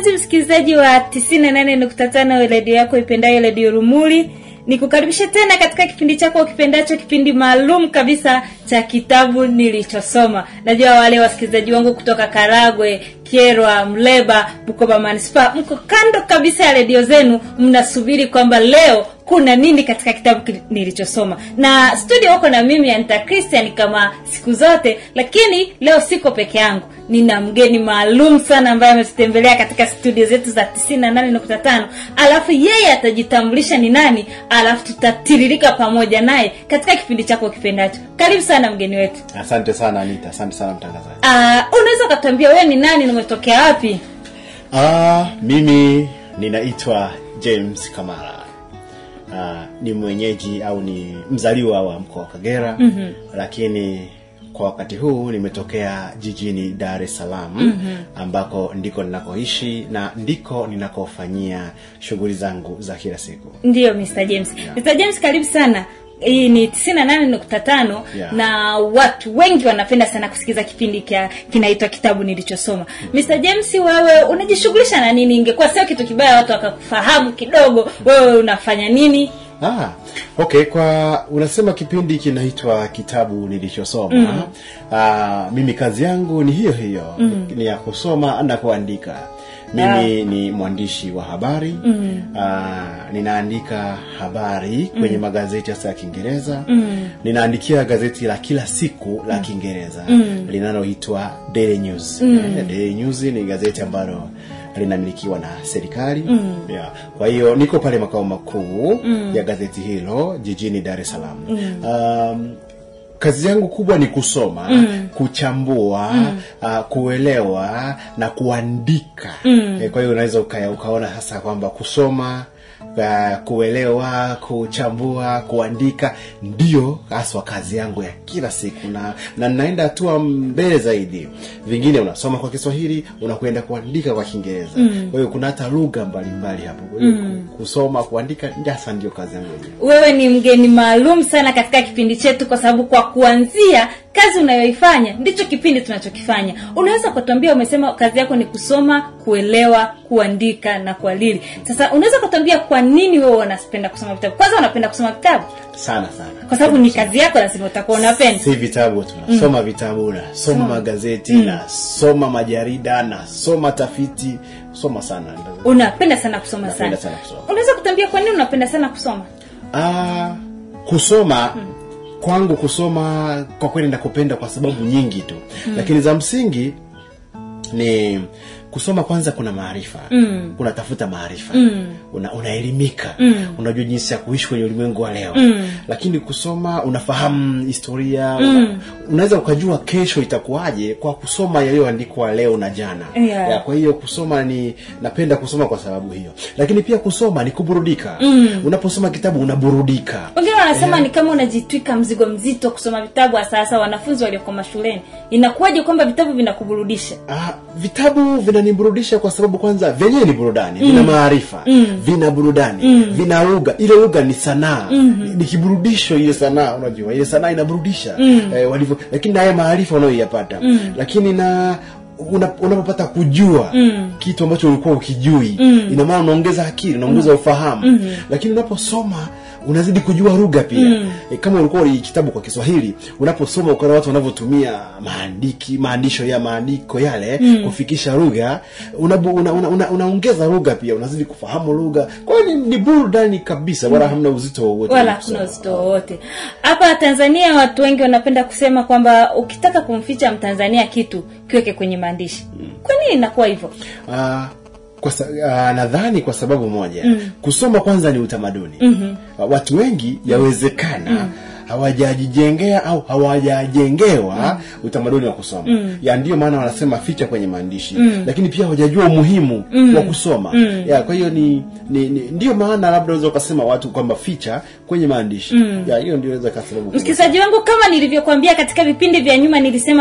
mpenzi msikilizaji wa 98.5 redio yako ipendayo redio rumuli nikukaribisha tena katika kipindi chako ukipendacho kipindi maalum kabisa cha kitabu nilichosoma najua wale wasikilizaji wangu kutoka karagwe kyerwa mleba bukoba manispa mko kando kabisa ya redio zenu mnasubiri kwamba leo kuna nini katika kitabu ki- nilichosoma na studio huko na mimi anita christian kama siku zote lakini leo siko peke yangu nina mgeni maalum sana ambaye ametutembelea katika studio zetu za 98.5 alafu yeye atajitambulisha ni nani alafu tutatiririka pamoja naye katika kipindi chako kipendacho karibu sana mgeni wetu asante sana anita asante sana mtangazaji uh, unaweza ukatuambia wewe ni nani na umetokea wapi ah, mimi ninaitwa james kamara ah, ni mwenyeji au ni mzaliwa wa mkoa wa kagera mm-hmm. lakini kwa wakati huu nimetokea jijini dar es salaam mm-hmm. ambako ndiko ninakoishi na ndiko ninakofanyia shughuli zangu za kila siku ndiyo mr james Yeah. mr james karibu sana hii ni 98.5 Yeah. na watu wengi wanapenda sana kusikiza kipindi kia kinaitwa kitabu nilichosoma mr james wewe unajishughulisha na nini ingekuwa sio kitu kibaya watu wakakufahamu kidogo wewe unafanya nini Ah, okay kwa unasema kipindi kinaitwa kitabu nilichosoma mm. ah, mimi kazi yangu ni hiyo hiyo mm. ni ya kusoma na kuandika mimi ni mwandishi wa habari mm. ah, ninaandika habari kwenye magazeti hasa ya kiingereza mm. ninaandikia gazeti la kila siku la kiingereza mm. linaloitwa daily news mm. daily news ni gazeti ambalo linamilikiwa na serikali mm. yeah. kwa hiyo niko pale makao makuu mm. ya gazeti hilo jijini dar es salaam mm. um, kazi yangu kubwa ni kusoma mm. kuchambua mm. Uh, kuelewa na kuandika mm. e, kwa hiyo unaweza uka, ukaona sasa kwamba kusoma uh, kuelewa kuchambua kuandika ndio haswa kazi yangu ya kila siku na na naenda hatua mbele zaidi vingine unasoma kwa kiswahili unakwenda kuandika kwa kiingereza mm. kwa hiyo kuna hata lugha mbalimbali hapo kwa hiyo mm. kusoma kuandika hasa ndio kazi yangu yenyewe wewe ni mgeni maalum sana katika kipindi chetu kwa sababu kwa kuanzia kazi unayoifanya ndicho kipindi tunachokifanya unaweza ukatuambia umesema kazi yako ni kusoma kuelewa kuandika na kualili sasa unaweza ukatuambia kwa nini wewe unapenda kusoma vitabu kwanza unapenda kusoma vitabu sana sana kwa sababu ni kazi yako lazima utakuwa unapenda si vitabu tu nasoma mm. vitabu nasoma magazeti mm. nasoma majarida nasoma tafiti soma sana unapenda sana kusoma Napenda sana sana kusoma. unaweza kutuambia kwa nini unapenda sana kusoma Ah, kusoma mm. kwangu kusoma kwa kweli nakupenda kwa sababu nyingi tu mm. lakini za msingi ni kusoma kwanza kuna maarifa mm. unatafuta maarifa mm. una, unaelimika mm. unajua jinsi ya kuishi kwenye ulimwengu wa leo mm. lakini kusoma unafahamu historia mm. una, unaweza ukajua kesho itakuwaje kwa kusoma yaliyoandikwa leo na jana Yeah. ya, kwa hiyo kusoma ni napenda kusoma kwa sababu hiyo lakini pia kusoma ni kuburudika mm. unaposoma kitabu unaburudika wengine wanasema ni kama unajitwika mzigo mzito kusoma vitabu hasa hasa wanafunzi walioko mashuleni inakuwaje kwamba vitabu vinakuburudisha Ah, vitabu vinaniburudisha kwa sababu kwanza vyenyewe ni burudani vina maarifa vina burudani vina lugha ile lugha ni sanaa ni, ni kiburudisho ile sanaa unajua ile sanaa inaburudisha eh, walivyo lakini na haya maarifa unayoyapata lakini na una- unapopata kujua mm. kitu ambacho ulikuwa ukijui mm. ina maana unaongeza akili unaongeza ufahamu mm. lakini unaposoma unazidi kujua lugha pia mm. e, kama ulikuwa uli kitabu kwa kiswahili unaposoma ukaona watu wanavyotumia maandiki maandisho ya maandiko yale mm. kufikisha lugha unaongeza una, una, una, unaongeza lugha pia unazidi kufahamu lugha kwa hiyo ni, ni burudani kabisa wala hamna uzito wowote wala kusoma. hakuna uzito wowote hapa tanzania watu wengi wanapenda kusema kwamba ukitaka kumficha mtanzania kitu kiweke kwenye maandishi kwa nini inakuwa hivyo Ah, kwa sa, ah, nadhani kwa sababu moja mm. kusoma kwanza ni utamaduni mm-hmm. watu wengi yawezekana mm hawajajijengea au hawajajengewa mm. utamaduni wa kusoma mm. ya ndio maana wanasema ficha kwenye maandishi mm. lakini pia hawajajua umuhimu mm. wa kusoma mm. ya kwa hiyo ni, ni, ni ndio maana labda unaweza ukasema watu kwamba ficha kwenye maandishi mm. ya hiyo ndio inaweza ikawa sababu kubwa. msikilizaji wangu kama nilivyokuambia katika vipindi vya nyuma nilisema k-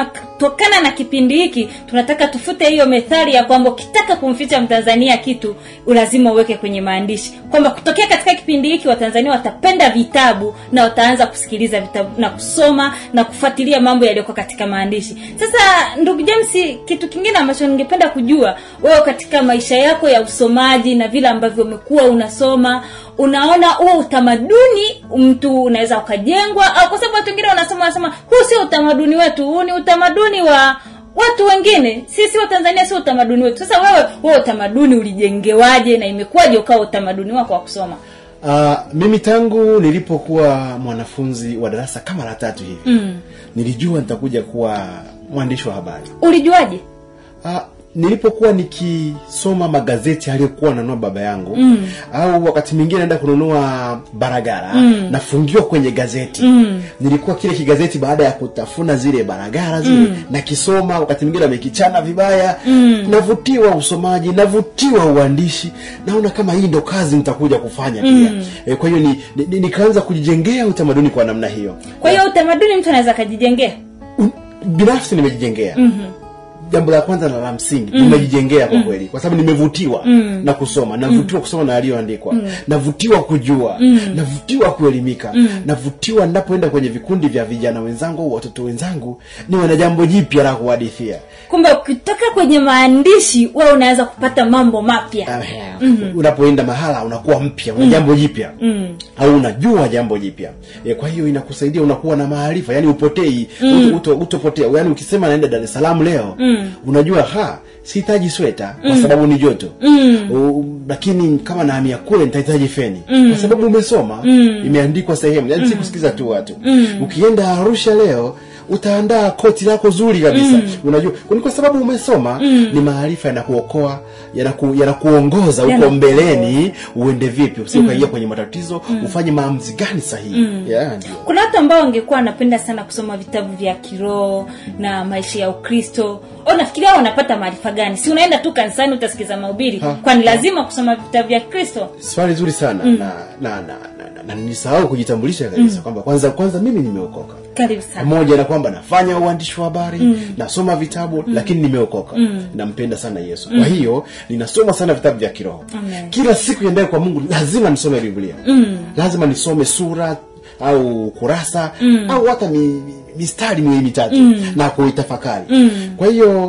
kutokana na kipindi hiki tunataka tufute hiyo methali ya kwamba ukitaka kumficha mtanzania kitu lazima uweke kwenye maandishi kwamba kutokea katika kipindi hiki watanzania watapenda vitabu na wataanza kusikiliza vitabu na kusoma na kufuatilia mambo yaliyoko katika maandishi sasa ndugu james kitu kingine ambacho ningependa kujua wewe katika maisha yako ya usomaji na vile ambavyo umekuwa unasoma unaona huo utamaduni mtu unaweza ukajengwa au kwa sababu watu wengine wanasoma wanasema huu sio utamaduni wetu huu ni utamaduni wa watu wengine sisi wa tanzania sio utamaduni wetu sasa wewe huo utamaduni ulijengewaje na imekuwaje ukawa utamaduni wako wa kusoma Uh, mimi tangu nilipokuwa mwanafunzi wa darasa kama la tatu hivi mm. nilijua nitakuja kuwa mwandishi wa habari ulijuaje uh, nilipokuwa nikisoma magazeti aliyokuwa nanunua baba yangu mm. au wakati mwingine naenda kununua baragara mm. nafungiwa kwenye gazeti mm. nilikuwa kile kigazeti baada ya kutafuna zile baragara zile mm. nakisoma wakati mwingine amekichana vibaya mm. navutiwa usomaji navutiwa uandishi naona kama hii ndo kazi nitakuja kufanya pia mm. e, kwa hiyo ni, ni, ni, nikaanza kujijengea utamaduni kwa namna hiyo kwa hiyo utamaduni mtu anaweza akajijengea Un- binafsi nimejijengea mm-hmm jambo la kwanza na la msingi mm. nimejijengea kwa kweli kwa sababu nimevutiwa mm. na kusoma navutiwa mm. kusoma na yaliyoandikwa mm. navutiwa kujua mm. navutiwa kuelimika mm. navutiwa ninapoenda kwenye vikundi vya vijana wenzangu au watoto wenzangu niwe na jambo jipya la kuhadithia kumbe ukitoka kwenye maandishi wewe unaweza kupata mambo mapya mm-hmm. unapoenda mahala unakuwa mpya una jambo jipya mm. au unajua jambo jipya e, kwa hiyo inakusaidia unakuwa na maarifa yani upotei mm. uto, utopotea yani ukisema naenda dar es salaam leo mm. unajua ha sihitaji sweta kwa sababu ni joto mm. U, lakini kama nahamia kule nitahitaji feni mm. kwa sababu umesoma mm. imeandikwa sehemu yani mm. si kusikiza tu watu mm. ukienda arusha leo utaandaa koti lako zuri kabisa mm. unajua ni kwa sababu umesoma mm. ni maarifa yanakuokoa yanaku, yanakuongoza huko Yanaku- mbeleni uende vipi usi ukaingia kwenye matatizo ufanye maamuzi gani sahihi mm. yeah, ndio kuna watu ambao wangekuwa wanapenda sana kusoma vitabu vya kiroho na maisha ya ukristo au nafikiria wanapata maarifa gani si unaenda tu kanisani utasikiza mahubiri Ha. kwani lazima kusoma vitabu vya kristo swali zuri sana mm. na na na, na, na, na nilisahau kujitambulisha kabisa kwamba kwanza kwanza mimi nimeokoka karibu sana pamoja na kwamba nafanya uandishi wa habari mm. nasoma vitabu mm. lakini nimeokoka mm. nampenda sana yesu mm. kwa hiyo ninasoma sana vitabu vya kiroho Amen. kila siku endaye kwa mungu lazima nisome biblia mm. lazima nisome sura au kurasa mm. au hata mi, mi- mistari miwili mitatu mm. na kuitafakari mm. kwa hiyo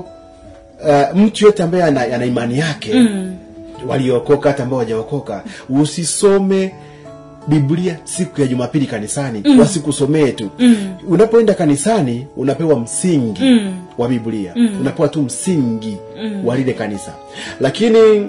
uh, mtu yote ambaye ana, ana imani yake mm. waliokoka hata ambao wajaokoka usisome biblia siku ya jumapili kanisani mm. wasikusomee tu mm. unapoenda kanisani unapewa msingi mm. wa biblia mm. unapewa tu msingi mm. wa lile kanisa lakini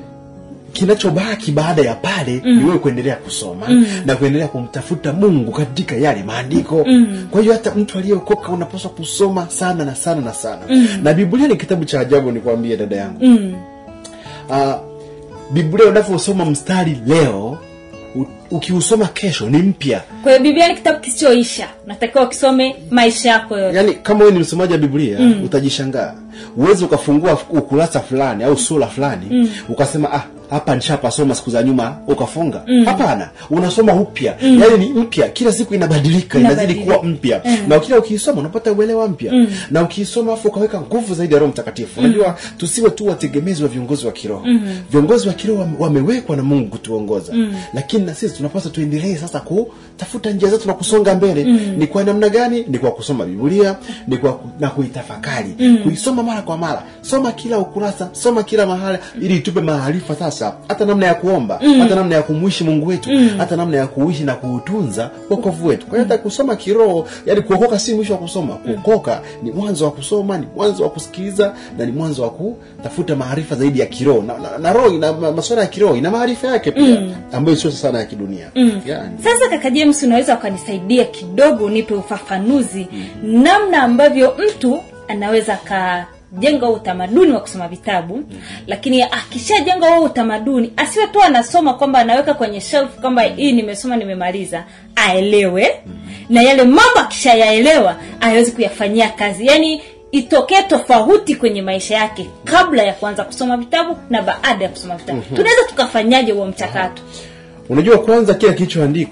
kinachobaki baada ya pale mm. ni wewe kuendelea kusoma mm. na kuendelea kumtafuta mungu katika yale maandiko mm. kwa hiyo hata mtu aliyeokoka unapaswa kusoma sana na sana na sana mm. na biblia ni kitabu cha ajabu nikwambie dada yangu mm. uh, biblia unavyosoma mstari leo u- ukiusoma kesho ni mpya kwa hiyo biblia ni kitabu kisichoisha unatakiwa ukisome maisha yako yote yaani kama wewe ni msomaji wa biblia mm. utajishangaa uwezi ukafungua ukurasa fulani au sura fulani mm. ukasema ah hapa nishapasoma siku za nyuma ukafunga hapana unasoma upya mm. yaani ni mpya kila siku inabadilika inazidi Inabadilika. kuwa mpya mm. na kila ukiisoma unapata uelewa mpya mm. na ukiisoma afu ukaweka nguvu zaidi ya roho mtakatifu unajua tusiwe tu wategemezi wa viongozi wa kiroho mm. viongozi wa kiroho wame- wamewekwa na mungu kutuongoza mm. lakini na sisi tunapaswa tuendelee sasa kutafuta njia zetu na kusonga mbele mm. ni kwa namna gani ni kwa kusoma biblia ni kwa ku- na kuitafakari mm. kuisoma mara kwa mara soma kila ukurasa soma kila mahala ili itupe maarifa sasa hata namna ya kuomba mm. hata namna ya kumwishi mungu wetu mm. hata namna ya kuishi na kuutunza wokovu wetu kwa hiyo hata kusoma kiroho yani kuokoka si mwisho wa kusoma kuokoka ni mwanzo wa kusoma ni mwanzo wa kusikiliza na ni mwanzo wa kutafuta maarifa zaidi ya kiroho na, na, na roho ina ma- masuala ya kiroho ina maarifa yake pia mm. ambayo sio sana ya kidunia mm. yani. sasa kaka james unaweza ukanisaidia kidogo unipe ufafanuzi mm. namna ambavyo mtu anaweza akajenga huo utamaduni wa kusoma vitabu mm. lakini akishajenga huo utamaduni asiwe tu anasoma kwamba anaweka kwenye shelf kwamba hii nimesoma nimemaliza aelewe mm. na yale mambo akishayaelewa awezi kuyafanyia kazi yaani itokee tofauti kwenye maisha yake kabla ya kuanza kusoma vitabu na baada ya kusoma vitabu mm-hmm. tunaweza tukafanyaje huo mchakato unajua kwanza kila kilichoandikwa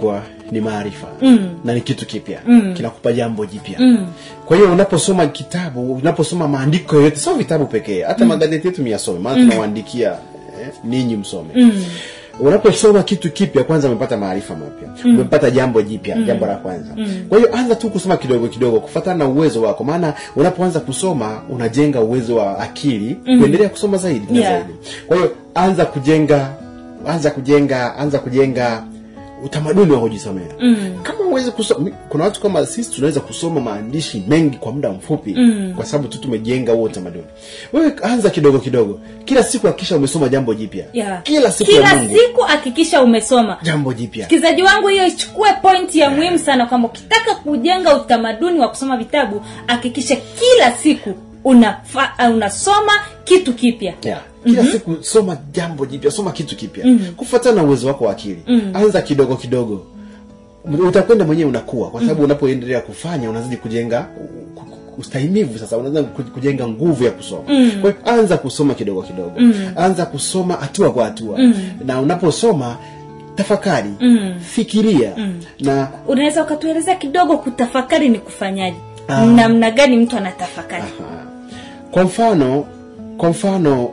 ni maarifa Mm. na ni kitu kipya Mm. kinakupa jambo jipya Mm. kwa hiyo unaposoma kitabu unaposoma maandiko yoyote sio vitabu pekee hata magazeti yetu miyasome maana tunawaandikia eh, ninyi msome Mm. unaposoma kitu kipya kwanza umepata maarifa mapya umepata jambo jipya jambo la kwanza kwa hiyo anza tu kusoma kidogo kidogo kufatana na uwezo wako maana unapoanza kusoma unajenga uwezo wa akili kuendelea kusoma zaidi na Yeah. zaidi kwa hiyo anza kujenga anza kujenga anza kujenga utamaduni wa kujisomea Mm. kama uwezi kusoma kuna watu kama sisi tunaweza kusoma maandishi mengi kwa muda mfupi Mm. kwa sababu tu tumejenga huo utamaduni wewe anza kidogo kidogo kila siku hakikisha umesoma jambo jipya Yeah. kila siku kila ya Mungu siku hakikisha umesoma jambo jipya msikilizaji wangu hiyo ichukue pointi ya muhimu sana kwamba ukitaka kujenga utamaduni wa kusoma vitabu hakikisha kila siku unafa, uh, unasoma kitu kipya yeah. kila siku soma jambo jipya soma kitu kipya kufuatana na uwezo wako wa akili anza kidogo kidogo utakwenda mwenyewe unakuwa kwa sababu unapoendelea kufanya unazidi kujenga ku- ku- ustahimivu sasa unaanza ku- kujenga nguvu ya kusoma kwa hiyo anza kusoma kidogo kidogo anza kusoma hatua kwa hatua na unaposoma tafakari fikiria na unaweza ukatuelezea kidogo kutafakari ni kufanyaje Ah. namna gani mtu anatafakari Aha. kwa mfano kwa mfano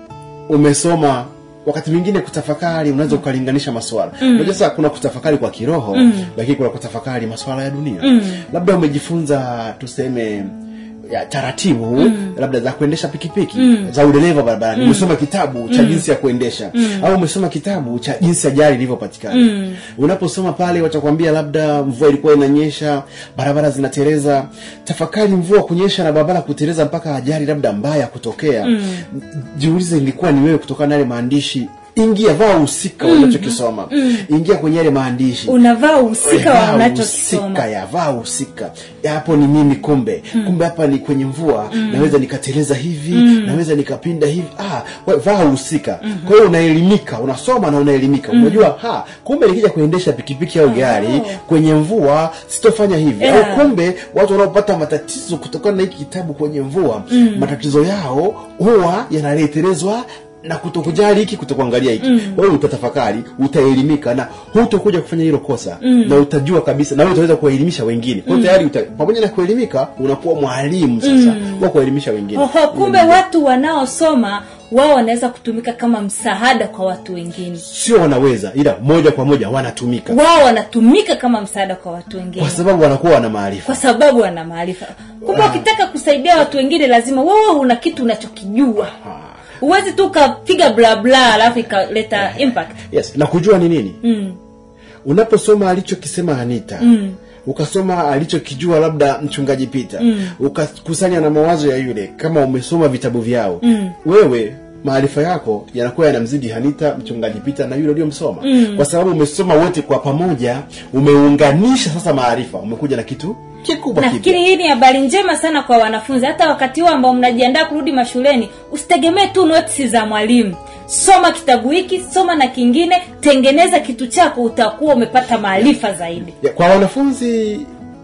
umesoma wakati mwingine kutafakari unaweza ukalinganisha maswala unajua sasa kuna kutafakari kwa kiroho lakini kuna kutafakari maswala ya dunia labda umejifunza tuseme ya taratibu labda za kuendesha pikipiki za udereva barabarani umesoma kitabu cha jinsi ya kuendesha au umesoma kitabu cha jinsi ajali ilivyopatikana unaposoma pale watakwambia labda mvua ilikuwa inanyesha barabara zinatereza tafakari mvua kunyesha na barabara kutereza mpaka ajali labda mbaya kutokea jiulize ilikuwa ni wewe kutokana na yale maandishi ingia vaa uhusika unachokisoma ingia kwenye yale maandishi unavaa uhusika wa Vaa unachokisoma husika ya vaa husika Ya, hapo ni mimi kumbe kumbe hapa ni kwenye mvua naweza nikateleza hivi naweza nikapinda hivi ah, we- vaa husika kwa hiyo unaelimika unasoma na unaelimika unajua ha kumbe nikija kuendesha pikipiki au gari kwenye mvua sitofanya hivi Yeah. au kumbe watu wanaopata matatizo kutokana na hiki kitabu kwenye mvua matatizo yao huwa yanaletelezwa na kutokujali hiki kutokuangalia hiki wewe utatafakari utaelimika na hutokuja kufanya hilo kosa na utajua kabisa na wewe utaweza kuwaelimisha wengine kwa hiyo tayari uta, pamoja na kuelimika unakuwa mwalimu sasa wa kuwaelimisha wengine oho kumbe watu wanaosoma wao wanaweza kutumika kama msaada kwa watu wengine sio wanaweza ila moja kwa moja wanatumika wao wanatumika kama msaada kwa watu wengine kwa sababu wanakuwa wana maarifa kwa sababu wana maarifa kumbe Ah. ukitaka kusaidia watu wengine lazima wewe una kitu unachokijua Ah. huwezi tu ukapiga bla bla alafu ikaleta impact yes na kujua ni nini mm. unaposoma alichokisema anita mm. ukasoma alichokijua labda mchungaji pita mm. ukakusanya na mawazo ya yule kama umesoma vitabu vyao mm. wewe maarifa yako yanakuwa yanamzidi hanita mchungaji pita na yule uliyomsoma mm. kwa sababu umesoma wote kwa pamoja umeunganisha sasa maarifa umekuja na kitu kikubwa nafikiri kipya hii ni habari njema sana kwa wanafunzi hata wakati huo ambao mnajiandaa kurudi mashuleni usitegemee tu notisi za mwalimu soma kitabu hiki soma na kingine tengeneza kitu chako utakuwa umepata maarifa zaidi ya, kwa wanafunzi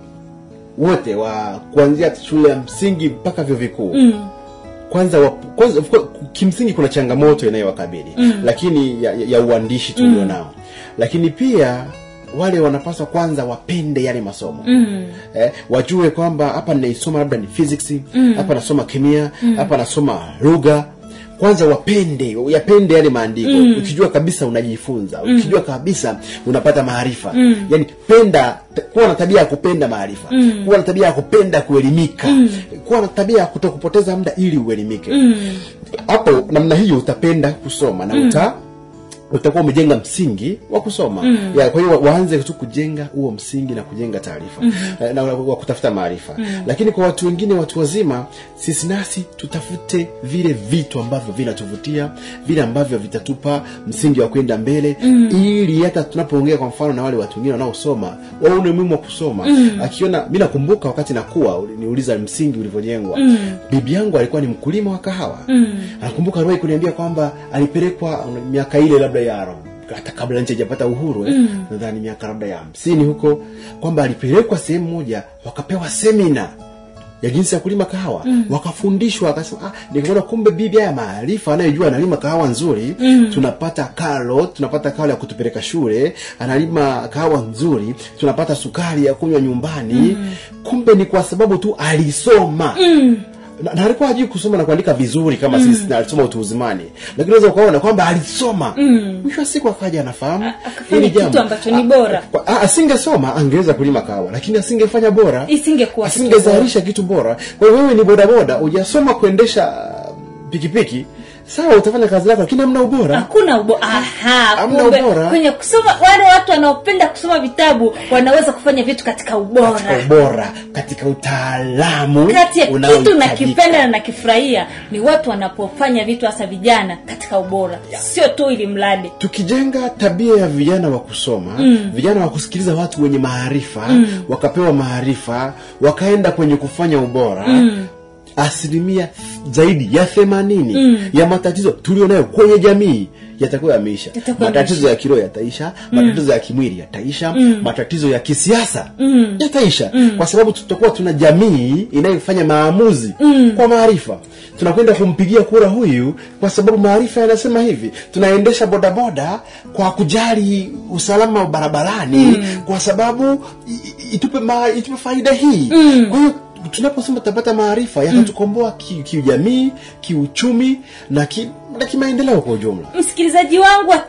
wote wa kuanzia shule ya msingi mpaka vyuo vikuu mm. kwanza, wa, kwanza of course, kimsingi kuna changamoto inayowakabili mm. lakini ya, ya, ya uandishi tulio nao lakini pia wale wanapaswa kwanza wapende yale masomo Mm. eh, wajue kwamba hapa ninaisoma labda ni physics hapa nasoma kemia hapa nasoma lugha kwanza wapende yapende yale maandiko ukijua kabisa unajifunza ukijua kabisa unapata maarifa yani penda t- kuwa na tabia ya kupenda maarifa kuwa na tabia ya kupenda kuelimika kuwa na tabia ya kutokupoteza muda ili uelimike hapo namna hiyo utapenda kusoma na uta utakuwa umejenga msingi wa kusoma mm. ya, kwa hiyo wa- waanze tu kujenga huo msingi na kujenga taarifa mm-hmm. na wa wa kutafuta maarifa mm. lakini kwa watu wengine watu wazima sisi nasi tutafute vile vitu ambavyo vinatuvutia vile ambavyo vitatupa msingi wa kwenda mbele mm. ili hata tunapoongea kwa mfano na wale watu wengine wanaosoma waone umuhimu wa kusoma mm. akiona mi nakumbuka wakati nakuwa uli- niuliza msingi ulivyojengwa mm. bibi yangu alikuwa ni mkulima wa kahawa mm. anakumbuka aliwahi kuniambia kwamba alipelekwa una- miaka ile labda ya arobaini hata kabla nchi haijapata uhuru eh, nadhani miaka labda ya hamsini huko kwamba alipelekwa sehemu moja wakapewa semina ya jinsi ya kulima kahawa mm. wakafundishwa wakasema ah, nikaona kumbe bibi haya maarifa anayejua analima kahawa nzuri mm. tunapata karo tunapata karo ya kutupeleka shule analima kahawa nzuri tunapata sukari ya kunywa nyumbani mm. kumbe ni kwa sababu tu alisoma mm na, na alikuwa hajui kusoma na kuandika vizuri kama mm. sisi na alisoma utu uzimani lakini unaweza ukaona kwamba alisoma mwisho wa siku akaja anafahamu akafanya hili kitu jambo. ambacho ni bora. A- a- asingesoma angeweza kulima kahawa lakini asingefanya bora Isingekuwa kitu bora. asingezalisha kitu bora kwa hiyo wewe ni bodaboda hujasoma kuendesha pikipiki sawa utafanya kazi yako lakini hamna ubora hakuna ubo aha Hamna kumbe ubora. kwenye kusoma wale watu wanaopenda kusoma vitabu wanaweza kufanya vitu katika ubora katika ubora katika utaalamu kati ya kitu unaohitajika. nakipenda na nakifurahia ni watu wanapofanya vitu hasa vijana katika ubora sio tu ili mradi tukijenga tabia ya vijana wa kusoma mm. vijana wa kusikiliza watu wenye maarifa mm. wakapewa maarifa wakaenda kwenye kufanya ubora mm asilimia zaidi ya themanini mm. ya matatizo tulionayo kwenye jamii yatakuwa yameisha Yatakuwa matatizo ya kiroho yataisha matatizo ya kimwili yataisha matatizo ya kisiasa yataisha kwa sababu tutakuwa tuna jamii inayofanya maamuzi kwa maarifa tunakwenda kumpigia kura huyu kwa sababu maarifa yanasema hivi tunaendesha bodaboda kwa kujali usalama wa barabarani kwa sababu i- i- itupe, ma, itupe faida hii kwa hiyo tunaposema tutapata maarifa yakatukomboa ki- kiujamii kiuchumi na ki, na kimaendeleo kwa ujumla msikilizaji wangu wa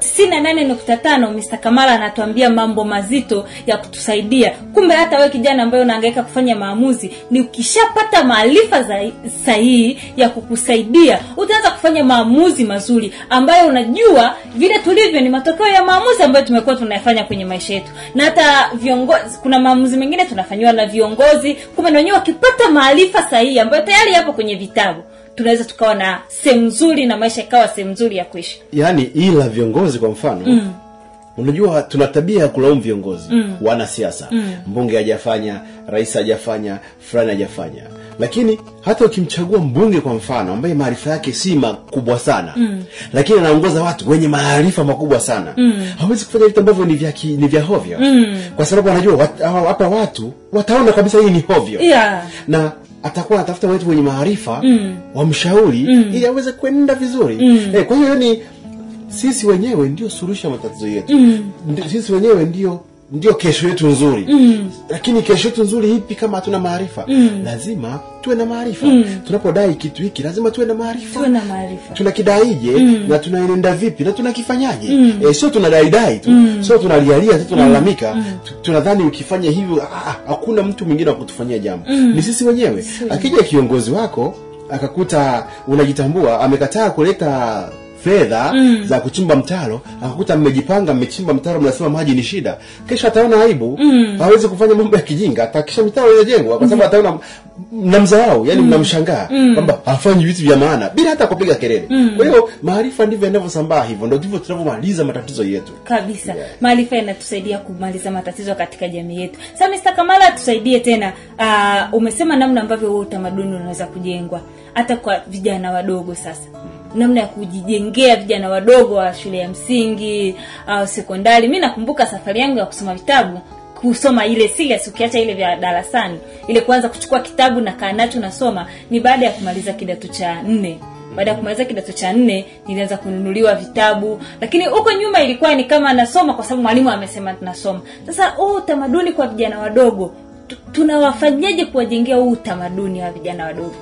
98.5 Mr. Kamala anatuambia mambo mazito ya kutusaidia kumbe hata wewe kijana ambaye unahangaika kufanya maamuzi ni ukishapata maarifa za- sahihi ya kukusaidia utaanza kufanya maamuzi mazuri ambayo unajua vile tulivyo ni matokeo ya maamuzi ambayo tumekuwa tunayafanya kwenye maisha yetu na hata viongozi kuna maamuzi mengine tunafanyiwa na viongozi kumbe na wenyewe wakipata maarifa sahihi ambayo tayari yapo kwenye vitabu tunaweza tukawa na sehemu nzuri na maisha ikawa sehemu nzuri ya kuishi yaani ila viongozi kwa mfano mm. unajua tuna tabia ya kulaumu viongozi mm. wanasiasa mm. mbunge hajafanya rais hajafanya fulani hajafanya lakini hata ukimchagua mbunge kwa mfano ambaye maarifa yake si makubwa sana mm. lakini anaongoza watu wenye maarifa makubwa sana mm. hawezi kufanya vitu ambavyo ni vya ki- ni vya hovyo mm. kwa sababu anajua wat- hawa- hapa watu wataona kabisa hii ni hovyo yeah. na atakuwa anatafuta watu wenye maarifa mm. wamshauri mm. ili aweze kwenda vizuri mm. eh, kwa hiyo ni sisi wenyewe ndio suluhisho ya matatizo yetu mm. sisi wenyewe ndio ndio kesho yetu nzuri mm. lakini kesho yetu nzuri ipi kama hatuna maarifa mm. lazima tuwe na maarifa mm. tunapodai kitu hiki lazima tuwe na maarifa tuwe na maarifa tunakidaije mm. na tunaenenda vipi na tunakifanyaje mm. e, sio tunadaidai tu mm. sio tunalialia tu tunalalamika mm. tunadhani ukifanya hivyo ah, ah, hakuna mtu mwingine wa kutufanyia jambo mm. ni sisi wenyewe akija kiongozi wako akakuta unajitambua amekataa kuleta fedha mm. za kuchimba mtaro akakuta mmejipanga mmechimba mtaro mnasema maji ni shida kesho ataona aibu mm. hawezi kufanya mambo ya kijinga atakisha mitaro inajengwa kwa sababu ataona mnamdharau yani mnamshangaa kwamba hafanyi vitu vya maana bila hata kupiga kelele kwa hiyo maarifa ndivyo yanavyosambaa hivyo ndo ndivyo tunavyomaliza matatizo yetu kabisa maarifa yanatusaidia kumaliza matatizo katika jamii yetu sasa Mr. Kamala tusaidie tena uh, umesema namna ambavyo huo utamaduni unaweza kujengwa hata kwa vijana wadogo sasa namna ya kujijengea vijana wadogo wa shule ya msingi au sekondari mi nakumbuka safari yangu ya kusoma vitabu kusoma ile serious ukiacha ile vya darasani ile kuanza kuchukua kitabu na kaa nacho nasoma ni baada ya kumaliza kidato cha nne baada ya kumaliza kidato cha nne nilianza kununuliwa vitabu lakini huko nyuma ilikuwa ni kama nasoma kwa sababu mwalimu amesema tunasoma sasa huu utamaduni kwa vijana wadogo tu- tunawafanyaje kuwajengea huu utamaduni wa vijana wadogo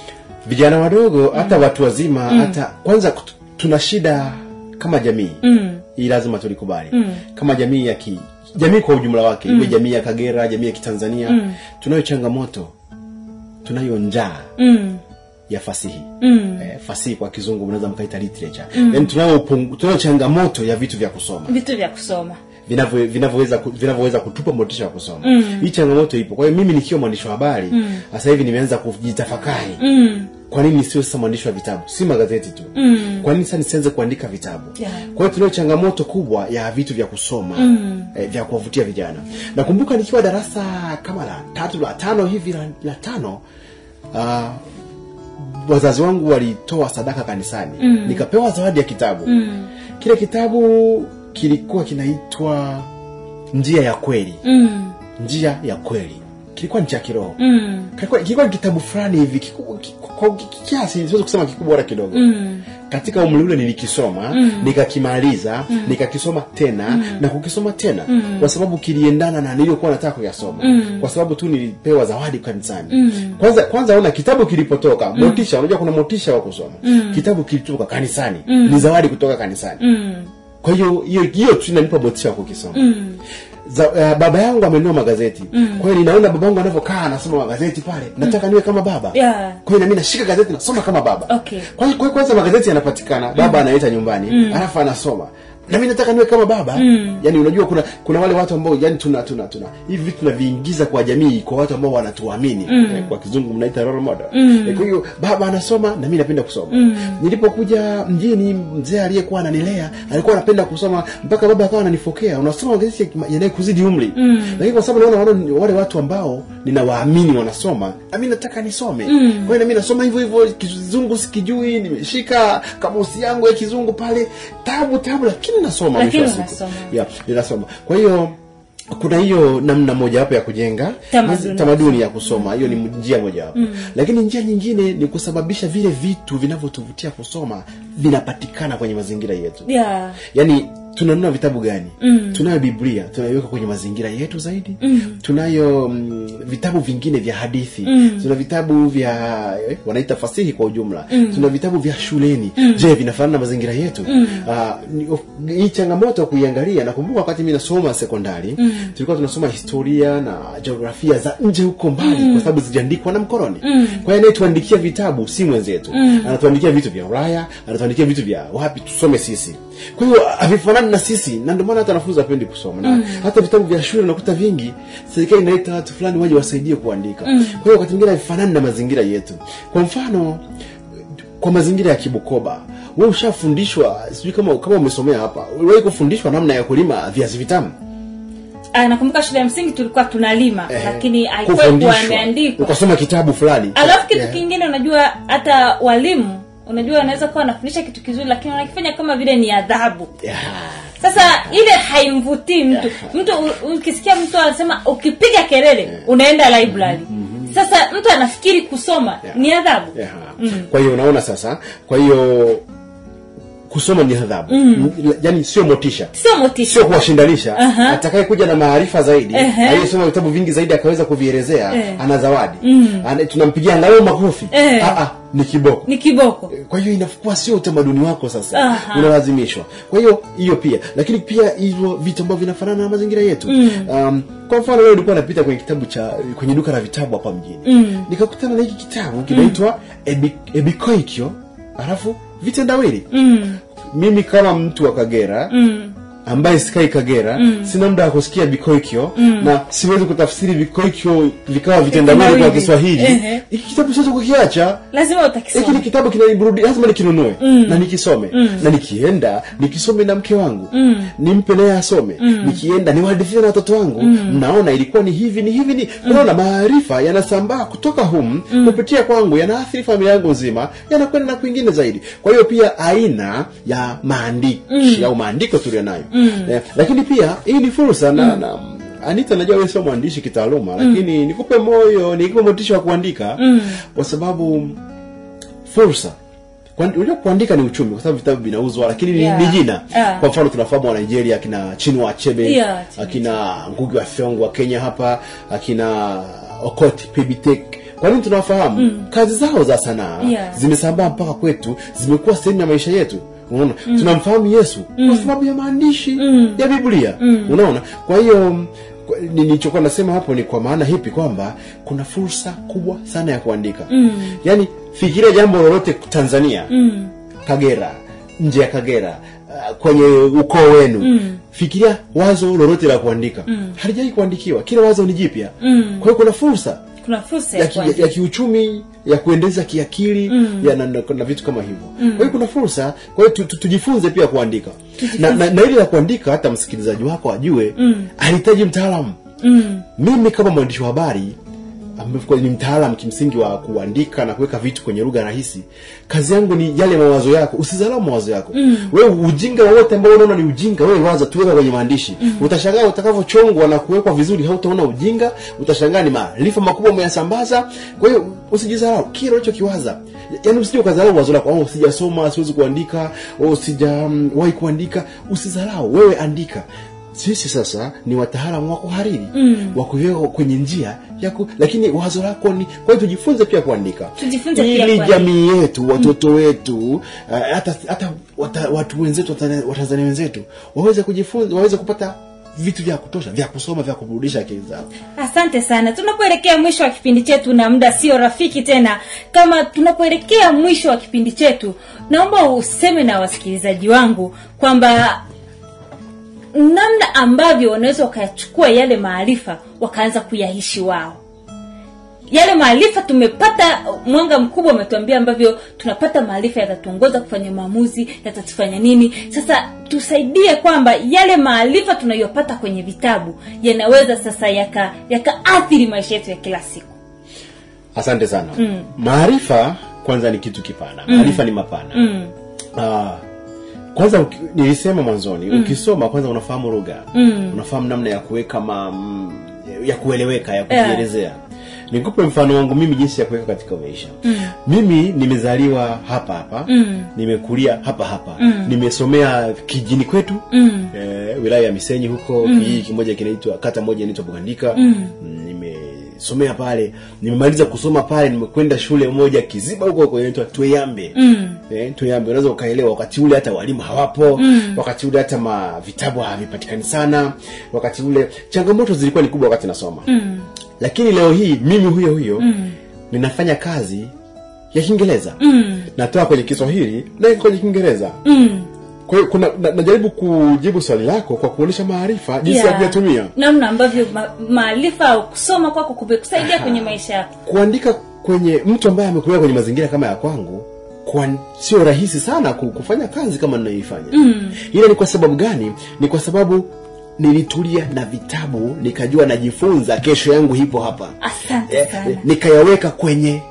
vijana wadogo hata watu wazima hata kwanza kut- tuna shida kama jamii mm. hii lazima tulikubali mm. kama jamii ya ki jamii kwa ujumla wake iwe jamii ya kagera jamii ya kitanzania mm. tunayo changamoto tunayo njaa Mm. ya fasihi Mm. eh, fasihi kwa kizungu mnaweza mkaita literature mm. yani tunayo upungu- tunayo changamoto ya vitu vya kusoma vitu vya kusoma vinavyo- vinavyoweza ku- vinavyoweza kutupa motisha ya kusoma mm. hii changamoto ipo kwa hiyo mimi nikiwa mwandishi wa habari sasa hivi nimeanza kujitafakari mm. kwa nini sio sasa mwandishi wa vitabu si magazeti tu Mm. kwa nini sasa nisianze kuandika vitabu Yeah. kwa hiyo tunayo changamoto kubwa ya vitu vya kusoma mm. eh, vya kuwavutia vijana nakumbuka nikiwa darasa kama la tatu la tano hivi la, la tano uh, wazazi wangu walitoa sadaka kanisani mm. nikapewa zawadi ya kitabu mm. kile kitabu kilikuwa kinaitwa njia ya kweli Mm. njia ya kweli kilikuwa ni cha kiroho mm. kilikuwa, kilikuwa ni kitabu fulani hivi kiku- kiku- kwa kiasi siwezi kusema kikubwa wala kidogo Mm. katika umri ule nilikisoma mm. nikakimaliza mm. nikakisoma tena mm. na kukisoma tena mm. kwa sababu kiliendana na niliyokuwa nataka kuyasoma mm. kwa sababu tu nilipewa zawadi kanisani mm. kwanza kwanza ona kitabu kilipotoka mm. motisha unajua kuna motisha wa kusoma mm. kitabu kilitoka kanisani mm. ni zawadi kutoka kanisani Mm. kwa hiyo hiyo hiyo tu inanipa motisha wa kukisoma Mm. za, uh, baba yangu amenunua magazeti mm. kwa hiyo ninaona baba yangu anavyokaa anasoma magazeti pale nataka niwe kama baba Yeah. kwa hiyo nami nashika gazeti nasoma kama baba Okay. kwa hiyo kwa hiyo kwanza magazeti yanapatikana baba analeta nyumbani alafu anasoma nami nataka niwe kama baba mm. yani unajua kuna kuna wale watu ambao yani tuna tuna tuna hivi vitu tunaviingiza kwa jamii kwa watu ambao wanatuamini eh, kwa kizungu mnaita role model eh, kwa hiyo baba anasoma na mimi napenda kusoma nilipokuja mjini mzee aliyekuwa ananilea alikuwa anapenda kusoma mpaka baba akawa ananifokea unasoma magazeti yanayokuzidi umri lakini kwa sababu naona wale, wale watu ambao ninawaamini wanasoma na mimi nataka nisome kwa hiyo na mimi nasoma hivyo hivyo kizungu sikijui nimeshika kamusi yangu ya kizungu pale tabu tabu lakini nasoma Lakini mwisho wa siku unasoma. yeah, ninasoma kwa hiyo kuna hiyo namna mojawapo ya kujenga Tamaduni. tamaduni ya kusoma hiyo ni njia mojawapo lakini njia nyingine ni kusababisha vile vitu vinavyotuvutia kusoma vinapatikana kwenye mazingira yetu Yeah. yaani tunanunua vitabu gani mm. tunayo biblia tunaiweka kwenye mazingira yetu zaidi mm. tunayo mm, vitabu vingine vya hadithi mm. tuna vitabu vya eh, wanaita fasihi kwa ujumla mm. tuna vitabu vya shuleni mm. je vinafanana na mazingira yetu mm. uh, hii changamoto ya kuiangalia nakumbuka wakati mi nasoma sekondari mm. tulikuwa tunasoma historia na jiografia za nje huko mbali mm. kwa sababu zijaandikwa na mkoroni mm. kwa hiyo anayetuandikia vitabu si mwenzetu mm. anatuandikia vitu vya ulaya anatuandikia vitu vya wapi tusome sisi kwa hiyo havifanani na sisi na ndio maana hata wanafunzi wapendi kusoma na hata vitabu vya shule nakuta vingi serikali inaita watu fulani waje wasaidie kuandika kwa hiyo wakati mwingine havifanani na mazingira yetu kwa mfano kwa mazingira ya kibukoba we ushafundishwa sijui kama kama umesomea hapa uliwahi kufundishwa namna ya kulima viazi vitamu Ah, nakumbuka shule ya msingi tulikuwa tunalima Eh, lakini haikuwa kuwa kufundishwa. imeandikwa ukasoma kitabu fulani alafu kitu Yeah. kingine unajua hata walimu unajua wanaweza kuwa wanafundisha kitu kizuri lakini wanakifanya kama vile ni adhabu Yeah. sasa ile haimvutii mtu mtu u- ukisikia mtu anasema ukipiga kelele unaenda library sasa mtu anafikiri kusoma Yeah. ni adhabu Yeah. kwa hiyo unaona sasa kwa hiyo kusoma ni adhabu mm. yani sio motisha sio motisha sio kuwashindanisha Aha. atakaye kuja na maarifa zaidi Ehe. aliyesoma vitabu vingi zaidi akaweza kuvielezea Eh. ana zawadi Ana- tunampigia angalau makofi Eh. Ah, ah, ni kiboko ni kiboko kwa hiyo inakuwa sio utamaduni wako sasa Aha. unalazimishwa kwa hiyo hiyo pia lakini pia hivyo vitu ambavyo vinafanana na mazingira yetu um, kwa mfano leo nilikuwa napita kwenye kitabu cha kwenye duka la vitabu hapa mjini mm. nikakutana na hiki kitabu kinaitwa Ebi, ebikoikyo alafu vitendawili mm. mimi kama mtu wa kagera Mm. ambaye sikai kagera mm. sina muda wa kusikia bikoikyo mm. na siwezi kutafsiri bikoikyo vikawa vitendawili kwa Vitendawili. kiswahili Ehe. hiki kitabu siwezi kukiacha lazima hiki ni utakisoma kitabu kinaniburudi lazima nikinunue na nikisome na nikienda nikisome na mke wangu nimpe naye asome nikienda niwahadithie na watoto wangu mnaona ilikuwa ni hivi ni hivi ni unaona maarifa yanasambaa kutoka humu kupitia kwangu yanaathiri familia yangu nzima yanakwenda na kwingine zaidi kwa hiyo pia aina ya maandishi au maandiko tulio nayo eh, lakini pia hii ni fursa na, na anita najua wewe sio mwandishi kitaaluma lakini nikupe moyo nikupe motisha wa kuandika kwa sababu fursa Kuand- unajua kuandika ni uchumi kwa sababu vitabu vinauzwa lakini ni- Yeah. ni jina Yeah. kwa mfano tunafahamu wa nigeria akina chinua achebe Yeah, Chinua akina ngugi wa thiongo wa kenya hapa akina okot pibitek kwa nini tunawafahamu kazi zao za sanaa Yeah. zimesambaa mpaka kwetu zimekuwa sehemu ya maisha yetu unaona tunamfahamu yesu kwa sababu ya maandishi ya biblia unaona kwa hiyo kwa- ni- nilichokuwa nasema hapo ni kwa maana hipi kwamba kuna fursa kubwa sana ya kuandika yaani fikiria jambo lolote tanzania kagera nje ya kagera uh, kwenye ukoo wenu fikiria wazo lolote la kuandika halijai kuandikiwa kila wazo ni jipya kwa hiyo kuna fursa kuna fursa ya, ya ki, ya, kuandika. ya kiuchumi ya kuendeza kiakili ya na, na, na vitu kama hivyo kwa hiyo kuna fursa kwa hiyo tu, tu, tujifunze pia kuandika na, na, na ili la kuandika hata msikilizaji wako ajue alihitaji mtaalamu Mm. mimi kama mwandishi wa habari ambaye ni mtaalamu kimsingi wa kuandika na kuweka vitu kwenye lugha rahisi kazi yangu ni yale mawazo yako usizalau mawazo yako mm. wewe ujinga wowote ambao unaona ni ujinga wewe waza tuweka kwenye maandishi mm. utashangaa utakavyochongwa na kuwekwa vizuri hautaona ujinga utashangaa ni maarifa makubwa umeyasambaza kwa hiyo usijizalau kile unachokiwaza yaani usije ukazalau wazo lako oh, sijasoma siwezi kuandika oh, sijawahi kuandika usizalau wewe andika sisi sasa ni wataalamu wa kuhariri mm. wa kuiweka kwenye njia ya ku, lakini wazo lako ni kwa hiyo tujifunze pia kuandika Tujifunze pia ili kuandika. jamii yetu watoto wetu uh, hata hata wata, watu wenzetu Watana- watanzania wenzetu waweze kujifunza waweze kupata vitu vya kutosha vya kusoma vya kuburudisha akili zao asante sana tunapoelekea mwisho wa kipindi chetu na muda sio rafiki tena kama tunapoelekea mwisho wa kipindi chetu naomba useme na wasikilizaji wangu kwamba namna ambavyo wanaweza wakayachukua yale maarifa wakaanza kuyaishi wao yale maarifa tumepata mwanga mkubwa umetuambia ambavyo tunapata maarifa yatatuongoza kufanya maamuzi yatatufanya nini sasa tusaidie kwamba yale maarifa tunayopata kwenye vitabu yanaweza sasa yaka yakaathiri maisha yetu ya kila siku asante sana mm. maarifa kwanza ni kitu kipana maarifa ni mapana mm. Ah, kwanza uki- nilisema mwanzoni mm. ukisoma kwanza unafahamu lugha mm. unafahamu namna ya kuweka ma, mm, ya kueleweka ya kujielezea nikupe mfano wangu mimi jinsi ya kuweka katika maisha mm. mimi nimezaliwa hapa hapa mm. nimekulia hapa hapa mm. nimesomea kijini kwetu mm. eh, wilaya ya misenyi huko mm. kijiji kimoja kinaitwa kata moja inaitwa bugandika mm. nimesomea pale nimemaliza kusoma pale nimekwenda shule moja kiziba huko huko inaitwa tweyambe mm. eh, tweyambe unaweza ukaelewa wakati ule hata walimu hawapo mm. wakati ule hata ma vitabu havipatikani sana wakati ule changamoto zilikuwa ni kubwa wakati nasoma mm. lakini leo hii mimi huyo huyo mm. ninafanya kazi ya kiingereza mm. natoa kwenye kiswahili na kwenye kiingereza Mm. kwa hiyo kuna na, najaribu kujibu swali lako kwa kuonyesha maarifa jinsi ya Yeah. kuyatumia namna ambavyo ma- maarifa au kusoma kwako kumekusaidia kwenye maisha yako kuandika kwenye mtu ambaye amekulia kwenye mazingira kama ya kwangu kwa, sio rahisi sana ku- kufanya kazi kama ninayoifanya mm. ila ni kwa sababu gani ni kwa sababu nilitulia na vitabu nikajua najifunza kesho yangu hipo hapa asante Eh, sana eh, nikayaweka kwenye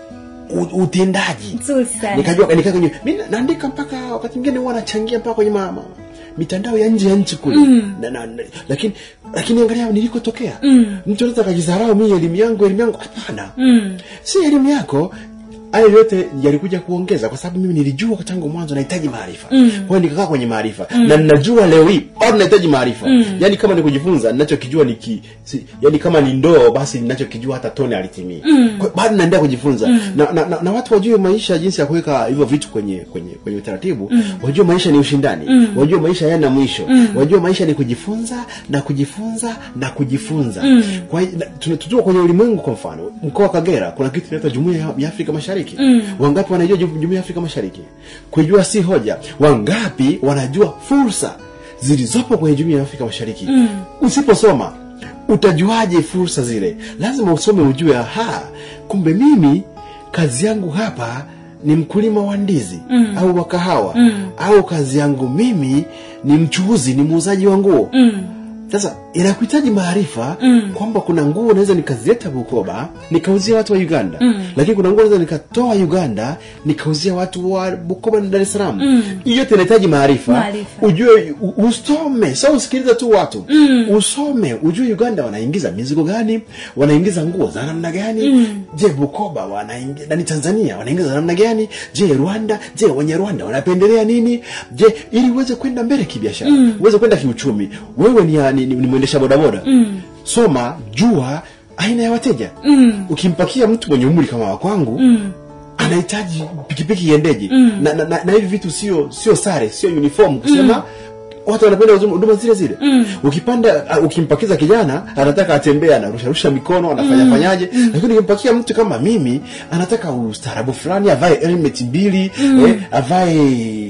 u- utendaji nzuri sana nikajua nikaa kwenye mi na- naandika mpaka wakati mwingine huwa nachangia mpaka kwenye mama mitandao ya nje ya nchi kule mm. na, na, na, lakini lakini angalia nilikotokea mm. mtu anaweza akajidharau mi elimu yangu elimu yangu hapana mm. si elimu yako hayo yote yalikuja kuongeza kwa sababu mimi nilijua tangu mwanzo nahitaji maarifa mm. kwa hiyo nikakaa kwenye maarifa mm. na ninajua leo hii bado nahitaji maarifa mm. yaani kama ni kujifunza ninachokijua ni ki, si, yaani kama ni ndoo basi ninachokijua hata tone alitimii mm. Kwa hiyo bado naendelea kujifunza mm. na, na, na, na watu wajue maisha jinsi ya kuweka hivyo vitu kwenye kwenye kwenye utaratibu mm. wajue maisha ni ushindani mm. wajue maisha yana mwisho mm. wajue maisha ni kujifunza na kujifunza na kujifunza mm. kwa hiyo na- tuna- tukiwa kwenye ulimwengu kwa mfano mkoa wa kagera kuna kitu inaitwa jumuiya ya- ya afrika mashariki mm. wangapi wanajua ju- jumuiya ya afrika mashariki kujua si hoja wangapi wanajua fursa zilizopo kwenye jumuiya ya afrika mashariki mm. usiposoma utajuaje fursa zile lazima usome ujue aha kumbe mimi kazi yangu hapa ni mkulima wa ndizi mm. au wa kahawa mm. au kazi yangu mimi ni mchuuzi ni muuzaji wa nguo Mm. sasa inakuhitaji maarifa mm. kwamba kuna nguo naweza nikazileta bukoba nikauzia watu wa uganda mm. lakini kuna nguo naweza nikatoa uganda nikauzia watu wa bukoba na dar es salaam mm. yote inahitaji maarifa Maarifa. ujue u- usome so usikiliza tu watu mm. usome ujue uganda wanaingiza mizigo gani wanaingiza nguo za namna gani mm. je bukoba wanaingiza nani tanzania wanaingiza za namna gani je rwanda je wenye rwanda wanapendelea nini je ili uweze kwenda mbele kibiashara mm. uweze kwenda kiuchumi wewe ni, ni, ni, ni mwendesha bodaboda mm. soma jua aina ya wateja mm. ukimpakia mtu mwenye umri kama wa kwangu mm anahitaji pikipiki iendeje mm. na, na, na, na hivi vitu sio sio sare sio uniform kusema mm watu wanapenda huduma- huduma zile zile mm. ukipanda uh, ukimpakiza kijana anataka atembee anarusharusha mikono anafanya mm. fanyaje mm. lakini ukimpakia mtu kama mimi anataka ustaarabu fulani avae helmet mbili mm. eh, avae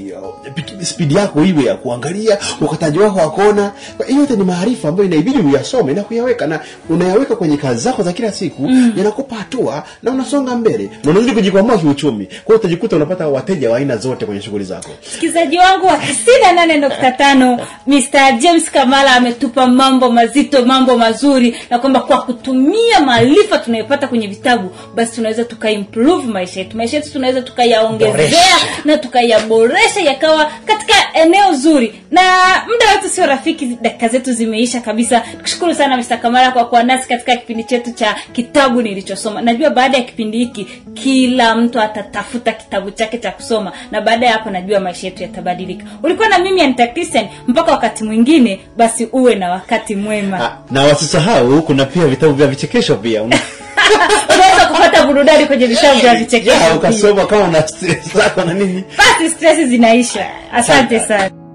piki- spidi yako iwe ya kuangalia ukataji wako wa kona Kwa hiyo yote ni maarifa ambayo inabidi uyasome na kuyaweka na unayaweka kwenye kazi zako za kila siku mm. yanakupa hatua na unasonga mbele na unazidi kujikwamua kiuchumi kwa hiyo utajikuta unapata wateja wa aina zote kwenye shughuli zako msikilizaji wangu wa tisini nane nukta tano Mr. James Kamala ametupa mambo mazito mambo mazuri na kwamba kwa kutumia maarifa tunayopata kwenye vitabu basi tunaweza tukaimprove maisha yetu maisha yetu tunaweza tukayaongezea Boresha. na tukayaboresha yakawa katika eneo zuri na muda wetu sio rafiki dakika zetu zimeisha kabisa tukushukuru sana Mr. Kamala kwa kuwa nasi katika kipindi chetu cha kitabu nilichosoma najua baada ya kipindi hiki kila mtu atatafuta kitabu chake cha kusoma na baada ya hapo najua maisha yetu yatabadilika ulikuwa na mimi Anita Christian mpaka wakati mwingine basi uwe na wakati mwema Ah, na wasisahau kuna pia vitabu vya vichekesho pia Una- unaweza kupata burudani kwenye vitabu vya vichekesho Ya, pia. ukasoma kama una stress zako na nini basi stress zinaisha asante sana